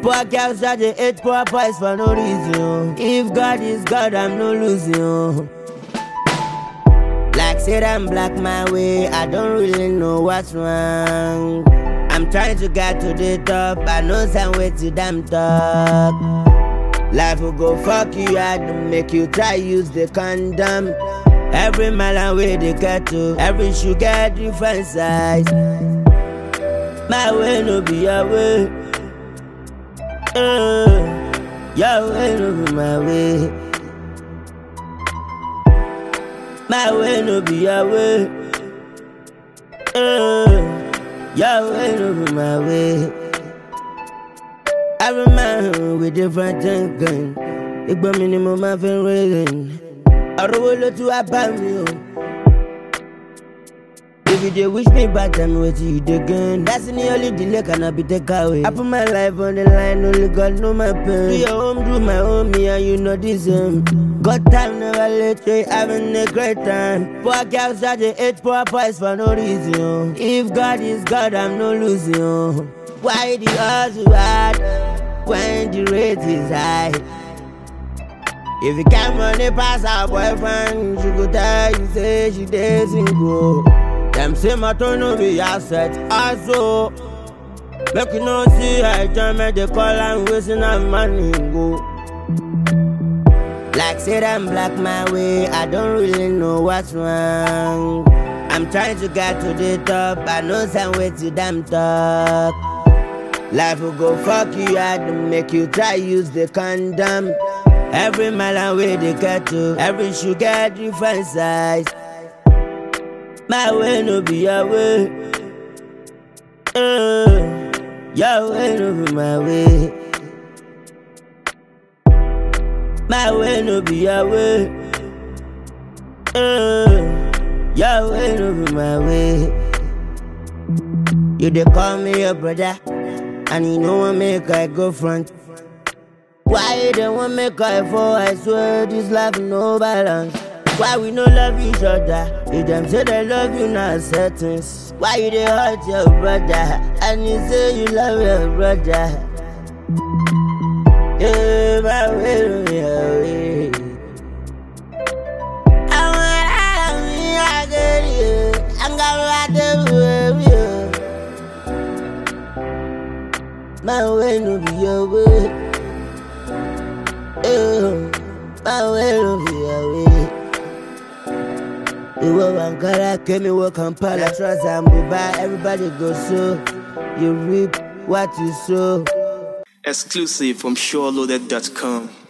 Poor girls that they hate poor boys for no reason. If God is God, I'm no losing. Like said I'm black my way, I don't really know what's wrong. I'm trying to get to the top, I know some way to damn talk. Life will go fuck you hard to make you try use the condom. Every mile and way they get to, every shoe get different size. My way no be your way. Uh, your way no be my way. My way no be your way. Uh, your way no be my way. Every man with different thinking. Ìgbà mi ni mo máa fi ń rẹ́rìn. Ọ̀rọ̀ wo ló tún wá bá mi o? If you dey wish me bad, tell me wetin you dey gain. That's the only delay cannot be take away. I put my life on the line, only God know my pain. Do your own, do my own, me and you know the same. Got time, never late, we having a great time. Poor girls that they hate poor boys for no reason. If God is God, I'm no losing. Why the hustle hard when the rate is high? If you can't money pass her boyfriend, she go tell you say she dey single. Them say my turn no be asset, also. Make you no see her join me, they call and wasting her money go. Like said I'm black my way, I don't really know what's wrong. I'm trying to get to the top, I know some way to damn talk. Life will go fuck you hard to make you try use the condom. Every mile and way they get to, every shoe get different size. My way no be your way. Uh, your way no be my way. My way no be your way. Uh, your way no be my way. You dey call me your brother, and you know what make I go front. Why you don't want make I fall? I swear this life no balance. Why we no love each other? If them say they love you, not settings. Why you dey hurt your brother? And you say you love your brother. Yeah, my way, my way. I want me, I get you. I'm gonna ride the My way no be your way. Eh, My way no be your way. Ìwọ Ankara, Kemi wọ Kampala, trust and Dubai, everybody go so. You reap what you sow. Exclusive from SureLoaded.com.